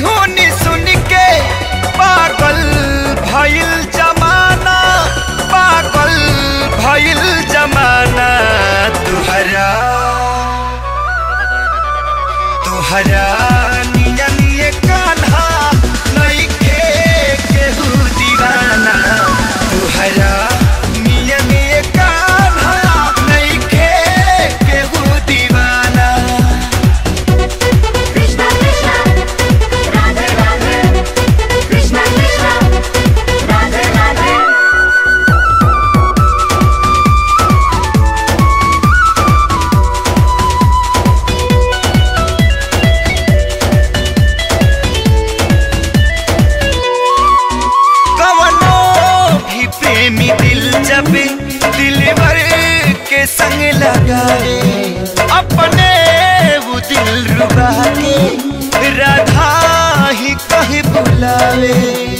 सुनी सुन के पागल भइल जमाना पागल भइल जमाना तुहरा तुहरा निया निये कान्हा नइखे केहू दीवाना तुहरा निया निये कान्हा नइखे केहू दीवाना Krishna Krishna Radhe Radhe Krishna Krishna Radhe Radhe कवनो भी प्रेमी दिल जब दिलवर के संग लगावे अपने वो दिल रुबा के राधा ही कहीं बुलावे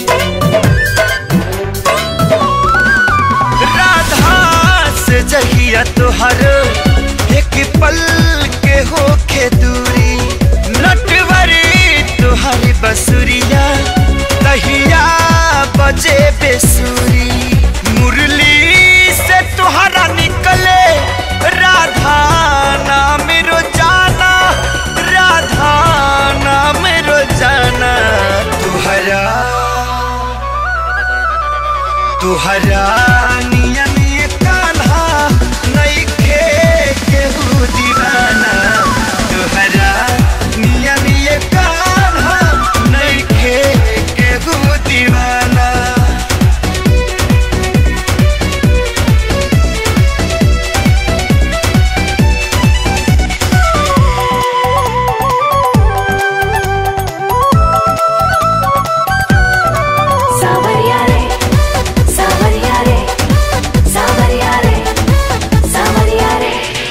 राधा से जहिया तोहर एक पल के होखे दूरी नटवरी तोहरी बसुरिया तहिया बजे बेसुरी मुरली से तोहरा निकले राधा नाम रोजाना राधा नाम रोजाना तुहरा तुहरा निया निये कान्हा नइखे केहू दीवाना तुहरा निया निये कान्हा नइखे केहू दीवाना Savarya re Savarya re Savarya re Savarya re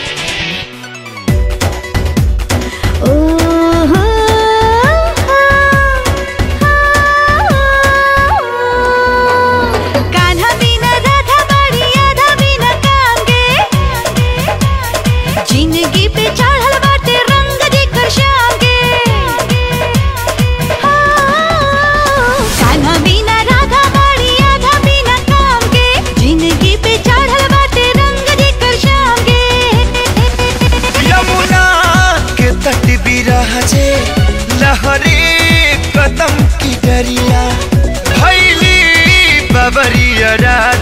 Oh Kanha बिना राधा बड़ी आधा बिना कांगे जिंदगी पे चढ़ल बाटे रंग जेकर शांगे कान्हा बिना राधा बड़ी आधा बिना कांगे जिंदगी पे चढ़ल बाटे रंग जेकर शांगे यमुना के तट बिराजे लहरे कदम की डरिया भैली बबरिया